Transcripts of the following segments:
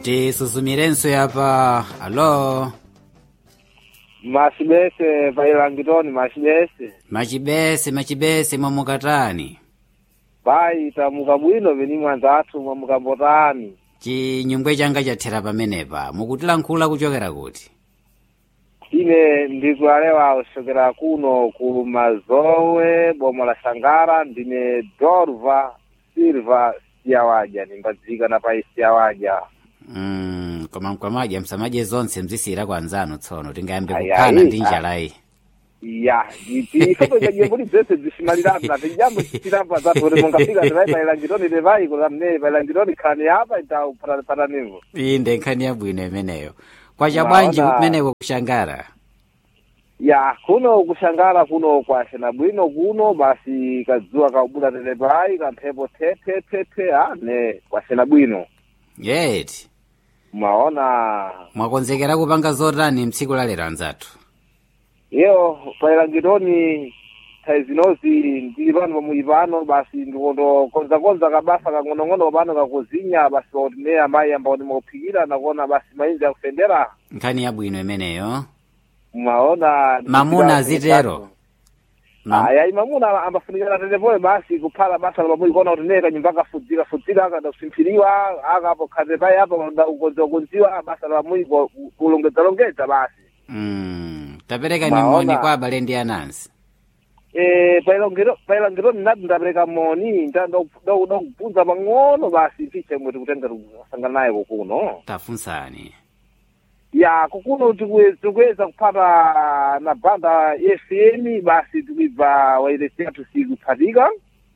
tisusumirenso yapa alo machibese pailangitoni machibese machibese machibese mwamukatani pai tamuka bwino veni mwanza athu mwamukambotani chinyungwe changa chathera pamenepa mukutilankhula kuchokera kuti ine ndikualewa kuchokera kuno ku mazowe bomo la shangara ndine dorva silva siyawadya nimbadzika pai siyawadya mm, koma mkwamaja msamaje zonse mzisira kwa anzanu tsono tingayambe Ayi, kuphana ayi, ndi njalayi ya ifoto jajembuli zese zisimaliratna tijambo chitirapa zatore mungafika tirai pailangitoni nevai kulamne pailangitoni khani apa itaupatanivo inde nkhani yabwino imeneyo kwacha Mwaona- bwanji kumeneko kushangara ya kuno kushangara kuno kwashena bwino kuno basi kadzuwa kaubula telepai kamphepo tetetepe ane kwashena bwino yeti mwaona mwakonzekera kupanga zotani mtsiku lalero anzathu iyo pailangitoni taizinozi ndili pano pamuli pano basi ndikondokonzakonza kabasa kang'onong'ono pano kakuzinya basi pakuti ne amayi ambao ndimakuphikira nakuona basi mainzi akufendera nkhani yabwino imeneyo mwaona mamuna azitero Ma- aya mamuna ambafunikana tetepoyo basi kuphala basa pamuli kuona kuti ne kanyumba kafudzira fudzira akada kusimphiriwa akapo khate pai apo ukonziwa kunziwa basa pamuli kulongedzalongedza basi mm, tapereka Mwaona- nimoni kwa abale ndi anansi Eh, pailongero pailongero ndinati ndapereka moni ndakubvunza pang'ono basi piche mwe tikutenga kusangana naye kukuno tafunsani ya kukuno tikue- tikuweza kuphata na banda fm basi tikuibva wairesi yathu sikuphatika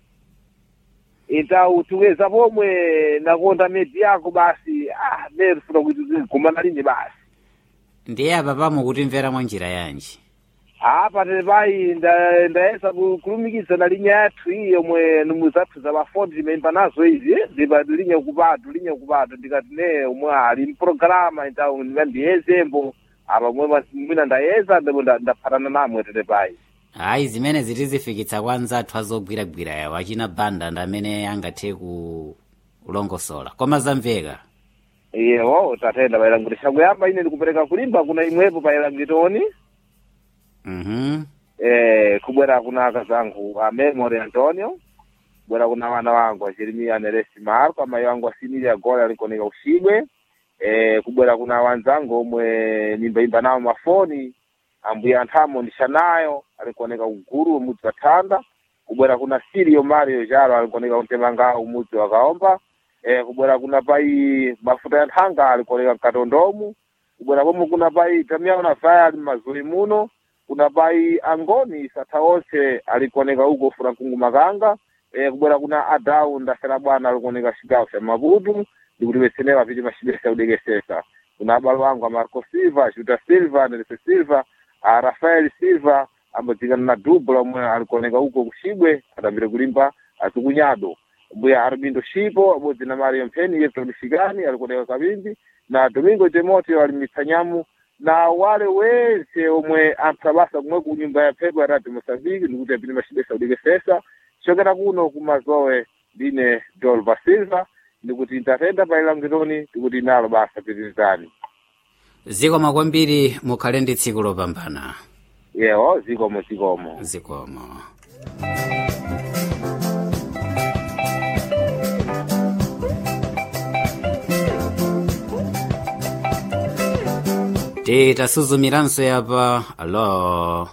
itau tikuweza pomwe nakonda medi yako basi ah ne tifuna kuti tigumana lini basi ndiye apa pamo kutimvera mwa njira yanji apa tepai ndayesa kulumikiza na linya yathu iyi yomwe numu zathu za mafoni timaimba nazo izi ndipa linye kupatu linye kupatu ndikati ne umwe ali mpologalamu itau ndiyezembo apa mwe mwina ndayeza ndipo nda- ndaphatana namwe tetepai ayi zimene zitizifikitsa kwa anzathu azogwiragwira yawo achina banda ndi amene angathe kulongosola koma zamveka iyewo tatenda pailangiro kuyamba ine ndikupereka kulimba kuna imwepo pailangitoni mhm eh, kubwera kuna akazangu a memory antonio kubwera kuna wana wangu a jeremia neresi marco amayi wangu asimilia gole alikonika ushibwe eh, kubwera kuna wanzangu omwe nimbaimba nawo mafoni ambuya anthamo ndishanayo alikuoneka uguru umudzi wa thanda kubwera kuna sirio mario jaro alikuoneka kuntemangawo umudzi wa kaomba eh, kubwera kuna pai mafuta ya nthanga alikuoneka mkatondomu kubwera pomwe kuna pai tamiaona vaya ali mmazuli muno kuna pai angoni satha onse alikuoneka uko furankungu makanga e, kubwera kuna adau ndasera bwana alikuoneka cigawo ca maputu ndikutipesenera piti macibesa kudekesesa kuna abalo wangu a marco silva juda silva nelese silva a rafael silva ambodzikana na dubo lomwe alikuoneka uko kucibwe adambire kulimba azikunyado mbuya arbindo shipo abodzi na mario mpheni yepto michigani alikuoneka kabindi na domingo timoteo ali mitsanyamu na wale wense omwe ampha basa kumwe ku nyumba ya phepo ya radio mosambiki ndikuti apite macibesa kudekesesa chokera kuno kumazowe ndine dolva silva ndikuti ndatenda pailangitoni ndikuti nalo basa pitirizani zikomo kwambiri mukhale ndi tsiku lopambana yewo zikomo zikomo zikomo titasuzumiranso yapa alo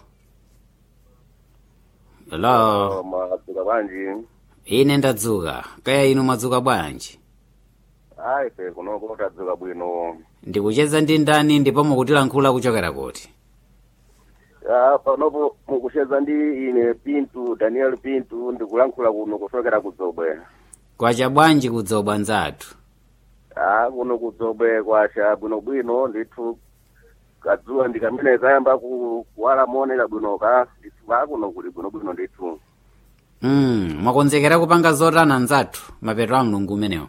alo madzuka bwanji ine ndadzuka kaya inu mwadzuka bwanji ayi pe kunoko tadzuka bwino ndikucheza ndi ndani ndipo mukutilankhula kuchokera kuti Ah, panopo mukucheza ndi ine pintu daniel pintu ndikulankhula kuno kuchokera kudzobwe kwacha bwanji kudzobwa nzathu ah kuno kudzobwe kwacha bwinobwino ndithu kadzuwa ndikamene kayamba ku- kuwala moonera bwinoka ndithu kakuno kuli bwinobwino ndithu mm, mwakonzekera kupanga zotana nzathu mapeto a mlungu umenewo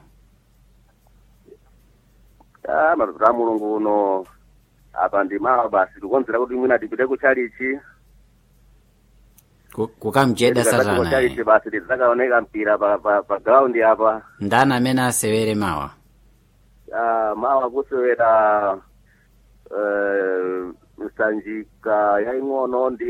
ah mapeto a mulungu uno apa ndi mawa basi tikukonzera kuti mwina tipite kuchalichi Ku- kukamcheda satana kuchalichi eh. basi tidzakaoneka mpira pa pa pa ground apa ndani amene asewere mawa Ah, mawa kusewera eh, nsanjika yaing'ono ndi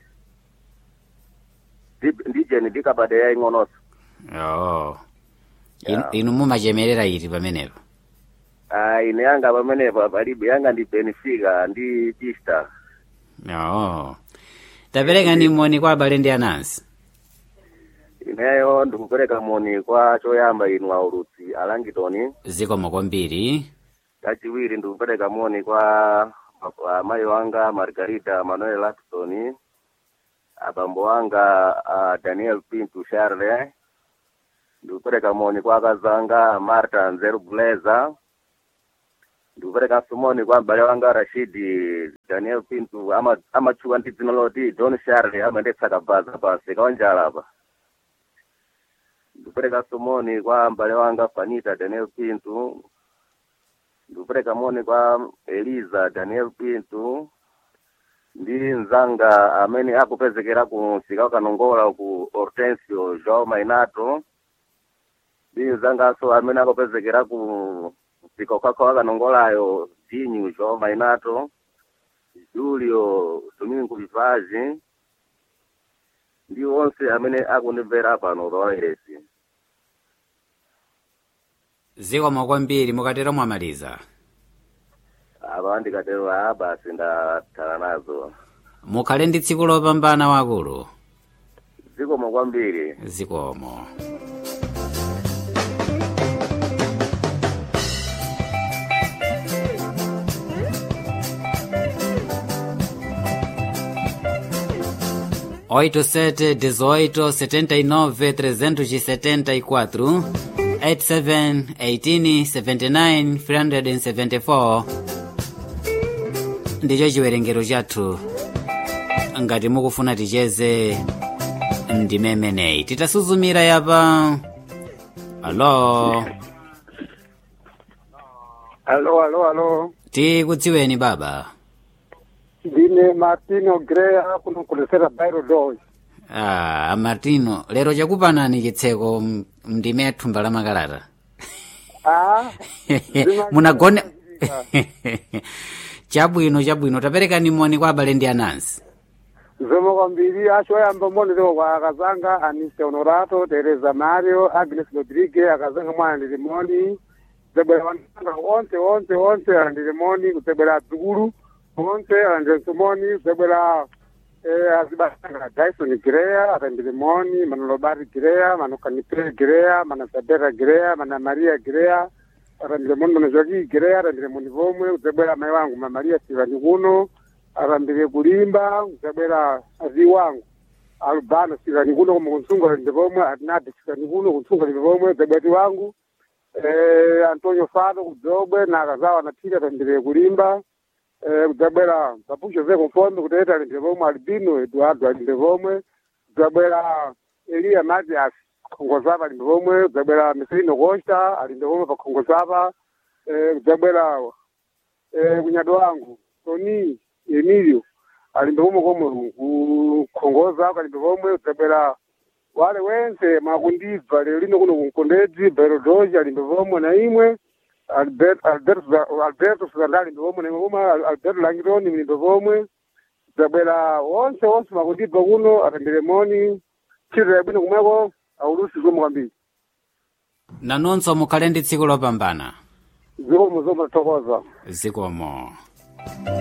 ndi- ndijeni ndikabade yaing'ononso oh. In, Yeah. inu mumachemerera iti pamenepo Ah, ine yanga pamenepo palibe yanga ndi benfica ndi chista oh. tapereka ni moni kwa abale ndi anansi ineyo ndikupereka moni kwa choyamba inu aulutsi alangitoni zikomo kwambiri kachiwiri ndikupereka moni kwa amayi wanga margarita manuel atson abambo wanga uh, daniel pintu charle ndikupereka moni kwa akazanga marta nzeru buleza ndikuperekanso moni kwa m'bale wanga rashidi daniel pintu ama- amatchuka ndi dzina loti john charle amayendetsa kabaza pansi kaonjala apa ndikuperekanso moni kwa m'bale wanga fanita daniel pintu ndikupereka moni kwa eliza daniel pintu ndi mzanga amene akupezekera ku msika wakanongola ku hortensio joao mainato ndi mzanganso amene akupezekera ku msika ukhakha wakanongolayo dinyu joao mainato julio domingo vivazi ndi onse amene akundimvera pano pawairesi zikomo kwambiri mukatero mwamaliza apa ndikatero a basi ndathala nazo mukhale ndi tsiku lopambana wakulu zikomo kwambiri zikomo oito sete dezoito setenta e nove trezentos e setenta e quatro eight seven eighteen seventy nine three hundred and seventy four ndicho chiwerengero chathu ngati mukufuna ticheze ndimemeneyi titasuzumira yapa alo Alo, alo, alo. tikudziweni baba Ndine Martino Grea kuno kulesera Bairo Dodge. ah, martino lero chakupanani chitseko m- mndime ya thumba la makalata Ah, munagone chabwino chabwino taperekani moni kwa abale ndi anansi zomwe kwambiri achoyamba monero kwa akazanga Anise Honorato, Teresa Mario, Agnes Rodriguez, akazanga mwana ndilimoni. Zebwera wananga onse onse onse alandilimoni kutsebwera adzukulu onse alandilimoni zebwera eh, azibasanga Dyson Grea alandilimoni, Manolobari Grea, Manokanipre Grea, Manasabera Grea, Mana Maria Grea, alandilimoni Manojoki Grea, alandilimoni vomwe kutsebwera mai wangu Ma Maria Silvani kuno arambire kulimba kutsabwera azi wangu albano sikani kuno koma kuntsunga linde pomwe atinadi sikani kuno kuntsunga linde pomwe dzabwati wangu eh, antonio fado kudzobwe na akazawa nathika tandire kulimba eh, kudzabwera papucho zeko mfombe kuteta alinde pomwe albino eduardo alinde pomwe kudzabwera eliya matias khongozapa alinde pomwe kudzabwera miselino costa alinde pomwe pa khongozapa eh, kudzabwera eh, kunyado wangu toni emilio alimbe pomwe komwe kukhongoza kalimbe pomwe kudzabwera wale wense makundibva lero lino kuno kunkondedzi berodoji alimbe pomwe na imwe Albert- Alberto alberto suzanda alimbe pomwe na imwe pomwe Al- alberto langironi mlimbe pomwe kudzabwera onse onse makundibva kuno atambire moni ntchito yabwino kumweko aulusi zomwe kwambiri nanonso mukhale ndi tsiku lopambana zikomo zomwe tathokoza zikomo